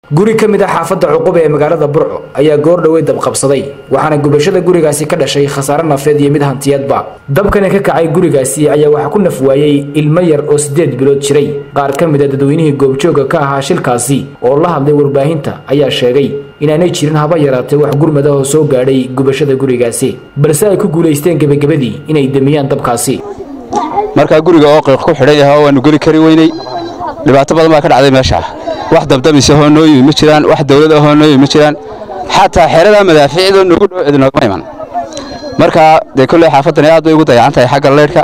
guri ka mid ah xaafadda cuquba ee magaalada burco ayaa goor dhowey dabqabsaday waxaana gubashada gurigaasi ka dhashay khasaare nafeed iyo mid hantiyadba dabkani ka kacay gurigaasi ayaa waxaa ku naf waayey ilmo yar oo siddeed bilood jiray qaar ka mid a dadweynihii goobjooga ka ahaa shilkaasi oo la hadlay warbaahinta ayaa sheegay inaanay jirin haba yaraatee wax gurmad ah oo soo gaadhay gubashada gurigaasi balse ay ku guulaysteen gebagabadii inay demiyaan dabkaasi markaa guriga oo qiiq ku xidhan yahay oo waanu geli kari weynay dhibaato badan baa ka dhacday meesha wax dabdamise hoo noo yimi ma jiraan wax dawlad ahoo noo yimi ma jiraan xataa xeeradaa madaafiicdoo noogu dhow cid noogama iman markaa dee kolley xaafaddani aad bay ugu dayacan tahay xagga leydhka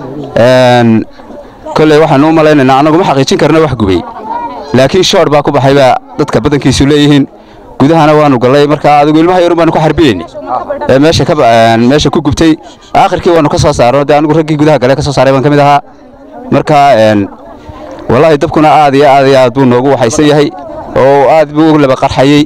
kolley waxaanu u malaynaynaa annagu ma xaqiijin karna wax gubay laakiin shoor baa ku baxay baa dadka badankiisu leeyihiin gudahana waanu gallay markaa adigu ilmaha yarun baanu ku xarbiyeyni ee meesha ka meesha ku gubtay aakhirkii waanu ka soo saarno dee anigu raggii gudaha gale ka soo saaray baan ka mid ahaa markaa wallaahi dabkuna aad iyo aad iyo aad buu noogu waxaysan yahay oo aad buu u laba qarxayey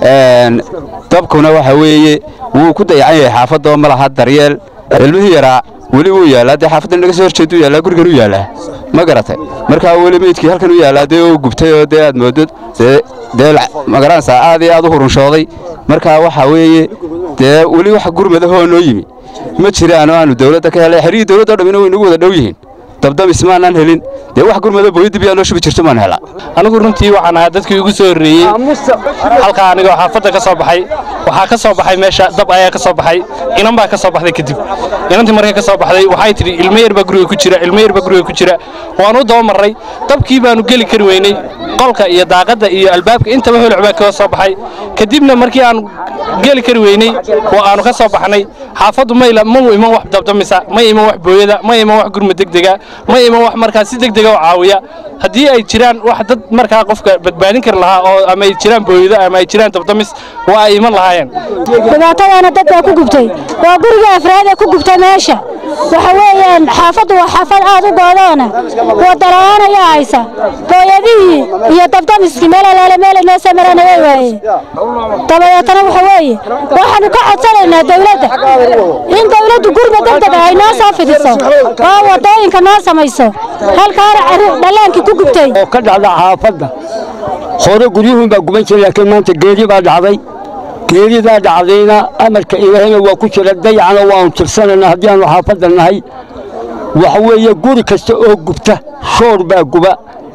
dabkuna waxa weeye wuu ku dayacan yahay xaafadoo ma laha daryeel ilmihii yaraa weli wuu yaallaa dee xaafaddan naga soo horjeedu yaallaa gurigan u yaallaa ma garatay markaa weli meydkii halkan u yaallaa dee oo gubtay oo dee aad mooddo dee dee magaranaysaa aad iyo aad u hurunshooday markaa waxa weeye dee weli wax gurmadahoo noo yimi ma jiraan oo aanu dawladda ka helay xerihii dawladdo dhammina way nagu wada dhow yihiin dabdamis maanaan helin dee wax gurmado booyadii biyaa noo shubi jirto maan hela anigu runtii waxaan ahaa dadkii ugu soo horreeyey halkaa anigoo xaafadda ka soo baxay waxaa ka soo baxay meesha dab ayaa ka soo baxay inan baa ka soo baxday kadib inantii markay ka soo baxday waxay tidhi ilmo yar baa guriga ku jira ilmo yar baa guriga ku jira waanu daba marray dabkii baanu geli kari weynay qolka iyo daaqadda iyo albaabka intaba holoc baa kaga soo baxay kadibna markii aanu geli kari weynay oo aanu ka soo baxnay xaafaddu mayla ma iman wax dabdamisa ma iman wax booyada ma iman wax gurma degdega ma iman wax markaa si degdega oo caawiya haddii ay jiraan wax dad markaa qofka badbaadin kari lahaa oo ama ay jiraan booyado ama ay jiraan dabdamis waa ay iman lahaayeen dhibaatadaana dad baa ku gubtay waa guriga afraad ee ku gubtay meesha waxa weeyaan xaafaddu waa xaafad aad u goodoona wadala'aan ayaa haysa booyadihii iyo dabdamiskii meel alaale meel inoo soo marana way waayeen dabadeetana waxa weeye waxaanu ka codsanaynaa dawladda in dawladdu gurma degdega ay noo soo fidiso oo waddooyinka noo samayso halkaana dhallaankii ku gubtay oo ka dhacda xaafadda hore guryuhun baa guban jiray laakiin maanta geeri baa dhacday geeridaa dhacdayna amarka ilaahayna waa ku jira dayacna waanu tirsanaynaa haddii aanu xaafadda nahay waxa weeye guri kasta oo gubta shoor baa guba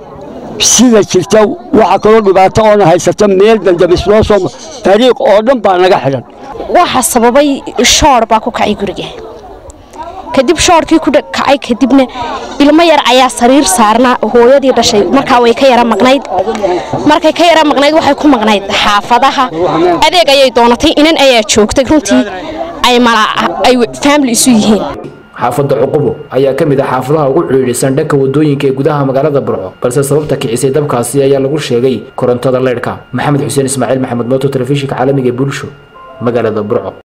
sida jirta waxa kaloo dhibaato oona haysata meel dandabis loo soo dariiq oo dhan baa naga xidhan waxa sababay shoor baa ku kacay guriga kadib shoorkii ku kacay kadibna ilmo yar ayaa sariir saarnaa hooyadii dhashay markaa way ka yara maqnayd markay ka yara maqnayd waxay ku maqnayd xaafadaha adeeg ayay doonatay inan ayaa joogtay runtii ay ay faamili isu yihiin xaafadda cuqubo ayaa ka mid ah xaafadaha ugu cidhiidhisan dhanka wadooyinka ee gudaha magaalada burco balse sababta kicisay dabkaasi ayaa lagu sheegay korontada leydhka maxamed xuseen ismaaciil maxamed mooto telefishinka caalamiga ee bulsho magaalada burco